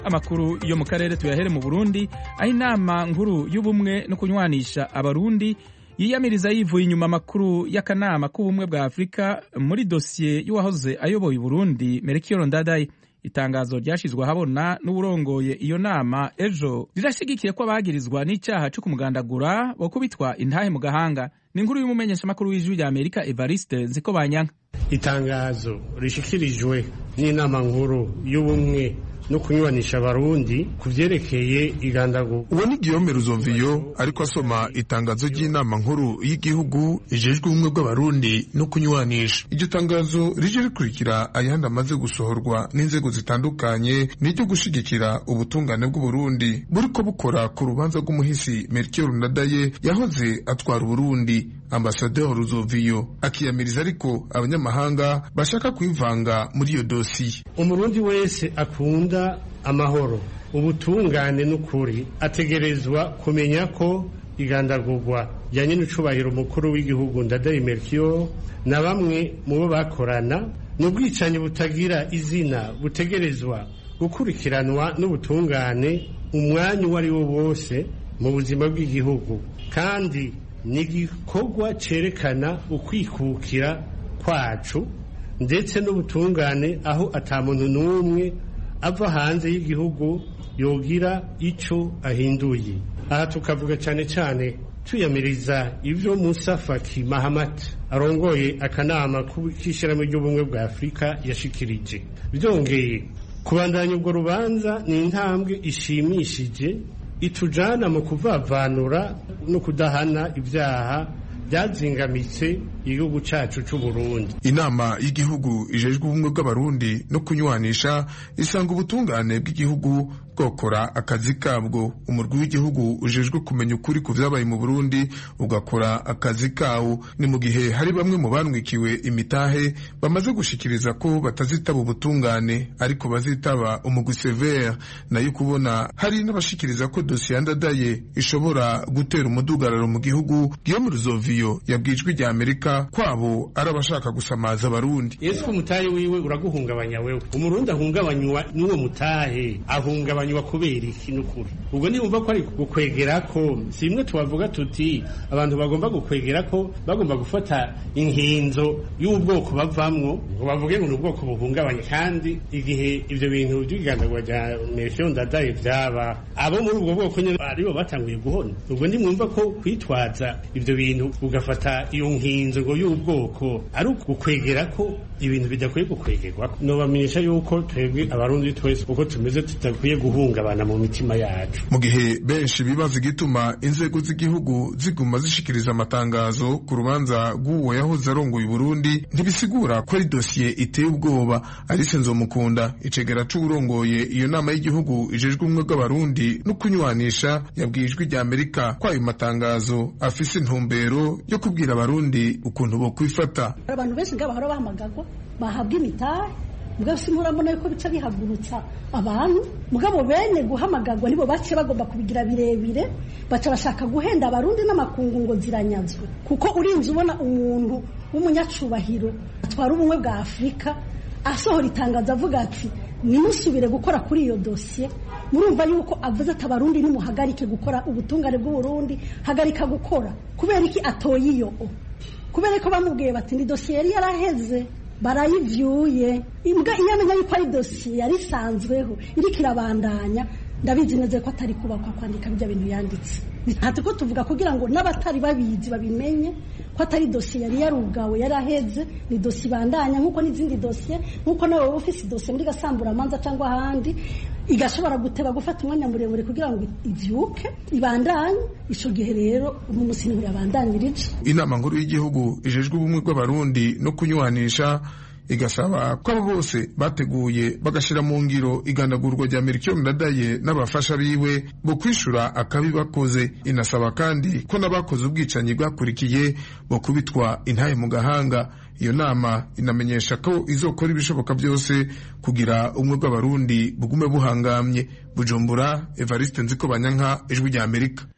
amakuru yo mu karere tuyahere mu burundi aho inama nkuru y'ubumwe no kunywanisha abarundi yiyamiriza yivuye inyuma amakuru y'akanama k'ubumwe bwa afurika muri dosiye y'uwahoze ayoboye uburundi merekiyo ndadaye itangazo ryashyizwe ahabona n'uwurongoye iyo nama ejo rirashyigikiye ko abagirizwa n'icyaha cyo kumugandagura bo kubitwa intahe mu gahanga ni inkuru y'umumenyeshamakuru w'ijwi rya amerika evariste nziko banyanka itangazo rishikirijwe n'inama nkuru y'ubumwe no kunyuranisha abarundi ku vyerekeye igandagurwa uwo ni Guillaume Ruzomviyo ariko asoma itangazo ry'inama nkuru y'igihugu ijejwe ubumwe bw'abarundi no kunywanisha iryo tangazo rije rikurikira ayandi amaze gusohorwa n'inzego zitandukanye n'iryo gushigikira ubutungane bw'uburundi buriko bukora ku rubanza rw'umuhisi Melchior Ndadaye yahoze atwara uburundi ambasaderi Ruzovio akiyamiriza ariko abanyamahanga bashaka kwivanga muri iyo dosiye umurundi wese akunda amahoro ubutungane n'ukuri ategerezwa kumenya ko igandagurwa rya nyenicubahiro umukuru w'igihugu ndadaye Melchior na bamwe mu bo bakorana ni ubwicanyi butagira izina butegerezwa gukurikiranwa n'ubutungane umwanya uwo ari wo wose mu buzima bw'igihugu kandi ni igikorwa cyerekana ukwikukira kwacu ndetse n'ubutungane aho atamuntu n'umwe ava hanze y'igihugu yogira icyo ahinduye aha tukavuga cyane cyane tuyamiriza ibyo Musa Faki Mahamat arongoye akanama k'ishyirahamwe ry'ubumwe bwa Afurika yashikirije byongeye kubandanya ubwo rubanza ni intambwe ishimishije itujana mu kuvavanura no kudahana ibyaha byazingamitse igihugu cyacu cy'u Burundi inama y'igihugu ijejwe ubumwe bw'abarundi no kunywanisha isanga ubutungane bw'igihugu bwokora akazi kabwo umurwi w'igihugu ujejwe kumenya ukuri ku vyabaye mu Burundi ugakora akazi kawo ni mu gihe hari bamwe mu banwikiwe imitahe bamaze gushikiriza ko batazitaba ubutungane ariko bazitaba umugwi severe nayo kubona hari n'abashikiriza ko dosiye yandadaye ishobora gutera umudugararo mu gihugu Guillaume Ruzovio yabwijwe rya Amerika kwabo ari abashaka gusamaza abarundi Yesu umutahe wiwe uraguhungabanya wewe umurundi ahungabanywa n'uwo mutahe ahungabanywa kubera iki n'ukuri ubwo nibumva ko ari gukwegera ko si bimwe tubavuga tuti abantu bagomba gukwegera ko bagomba gufata inkinzo y'ubwoko bavamwo ngo bavuge ngo ni ubwoko buhungabanye kandi igihe ibyo bintu by'igandagura rya Melchior Ndadaye byaba abo muri ubwo bwoko nyine aribo batanguye guhona ubwo nimwumva ko kwitwaza ibyo bintu ugafata iyo nkinzo ngo y'ubwoko ari ugukwegera ko ibintu bidakwiye gukwegerwa nobamenyesha yuko twebwe abarundi twese uko tumeze tudakwiye guhungabana mu mitima yacu mu gihe benshi bibaza igituma inzego z'igihugu ziguma zishikiriza amatangazo ku rubanza rw'uwo yahoze arongoye Burundi ntibisigura ko ari dosiye iteye ubwoba Alice Nzomukunda icegera c'uwurongoye iyo nama y'igihugu ijejwe ubumwe bw'abarundi no kunywanisha yabwiye ijwi rya Amerika ko ayo matangazo afise intumbero yo kubwira abarundi ukuntu bo kwifata abantu benshi ngabo bahora bahamagagwa bahabwa imitahe mugabo si murabona yuko bica bihagurutsa abantu mugabo bene guhamagagwa nibo bace bagomba kubigira birebire baca bashaka guhenda abarundi n'amakungu ngo ziranyazwe kuko urinze ubona umuntu w'umunyacubahiro atwara ubumwe bwa afurika asohora itangazo avuga ati nimusubire gukora kuri iyo dosiye murumva yuko avuze ati abarundi nimuhagarike gukora ubutungane bw'uburundi hagarika gukora kubera iki atoye iyo kubera ko bamubwiye bati ni dosiye yari yaraheze barayivyuye imbwa iyo amenya yuko ari dosiye yari isanzweho iriko irabandanya ndabizi neza ko atari kubakwa kwandika bijya bintu yanditse ntati ko tuvuga kugira ngo n'abatari babizi babimenye ko atari dosiye yari yarugawe yaraheze ni dosiye ibandanya nk'uko n'izindi dosiye nk'uko nawe wowe ufise dosiye muri gasamburamanza cyangwa ahandi igashobora guteba gufata umwanya muremure kugira ngo ivyuke ibandanye ico gihe rero uno musi niho yabandanyirije inama nkuru y'igihugu ijejwe ubumwe bw'abarundi no kunywanisha igasaba ko abo bose bateguye bagashira mu ngiro igandagurwa rya Melchior Ndadaye n'abafasha biwe bo kwishura akabi bakoze inasaba kandi ko n'abakoze ubwicanyi bwakurikiye bo kubitwa intahe mu gahanga iyo nama inamenyesha ko izokora ibishoboka byose kugira ubumwe bw'abarundi bugume buhangamye bujumbura Evariste Nziko Banyanka ijwi rya Amerika